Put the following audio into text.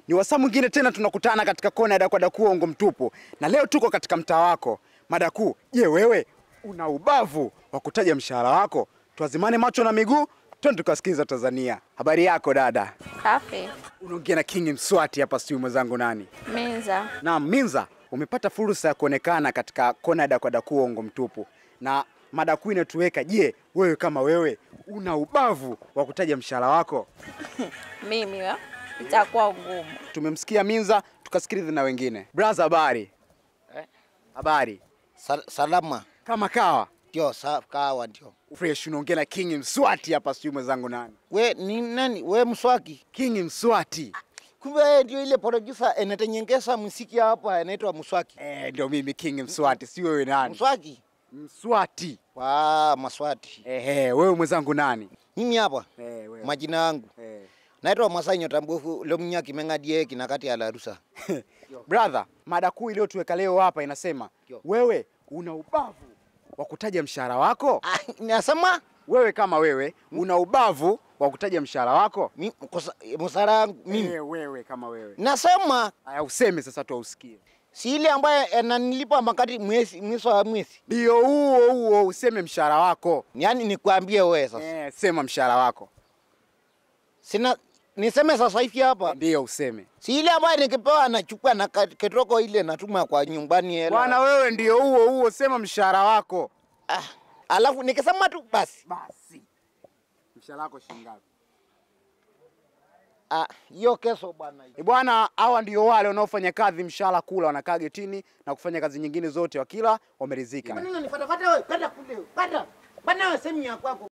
Ni wasaa mwingine tena tunakutana katika kona ya Dakwadaku uongo mtupu, na leo tuko katika mtaa wako Madaku. Je, wewe una ubavu wa kutaja mshahara wako? Tuazimane macho na miguu, twende tukasikiza Tanzania. Habari yako dada? Safi. Unaongea na King Mswati hapa, sijui mwenzangu nani? Minza. Naam, Minza, umepata fursa ya kuonekana katika kona ya Dakwadaku uongo mtupu, na mada kuu inatuweka. Je, wewe kama wewe una ubavu wa kutaja mshahara wako? Mimi wa? Itakuwa ngumu. Tumemsikia Minza, tukasikiliza na wengine. Braza, habari? Eh? Habari Sal salama kama kawa ndio sa kawa ndio. fresh. Unaongea na King Mswati hapa, sijui mwenzangu nani? We ni nani? We mswaki? King Mswati. Kumbe wewe ndio ile producer anayetengeneza muziki hapa anaitwa mswaki. Eh, ndio mimi King Mswati, si wewe nani? Mswaki? Mswati. Wa maswati. Ehe, wewe mwenzangu nani? Mimi hapa Eh, wewe. majina yangu Eh. naitwa Masai Nyota Mbovu Lomnya Kimengadie kinakati ya Larusa. Brother, mada kuu iliyotuweka leo hapa inasema Yo. wewe una ubavu wa kutaja mshahara wako? Ah, nasema Wewe kama wewe una ubavu wa kutaja mshahara wako? mi- kosa- msara yangu mimi. Eh, wewe kama wewe. Nasema Aya, useme sasa tuausikie. si ile ambaye ananilipa makati mwezi mwisho wa mwezi. Ndio huo huo, useme mshahara wako. Yaani nikwambie wewe sasa. Eh, sema mshahara wako. Sina niseme sasa hivi hapa. Ndio useme. Si ile ambayo nikipewa nachukua na ka- ketoko ile natuma kwa nyumbani hela. Bwana wewe ndio huo huo, sema mshahara wako. Ah, alafu nikisema tu basi. Basi. Mshahara wako shilingi ngapi? Ah, hiyo kesho bwana. E bwana, hawa ndio wale wanaofanya kazi mshahara kula, wanakaa getini na kufanya kazi nyingine zote, wakila wameridhika. Kwa nini unifuata fuata wewe? Kwenda kule. Kwenda. Bwana wewe sehemu ya kwako.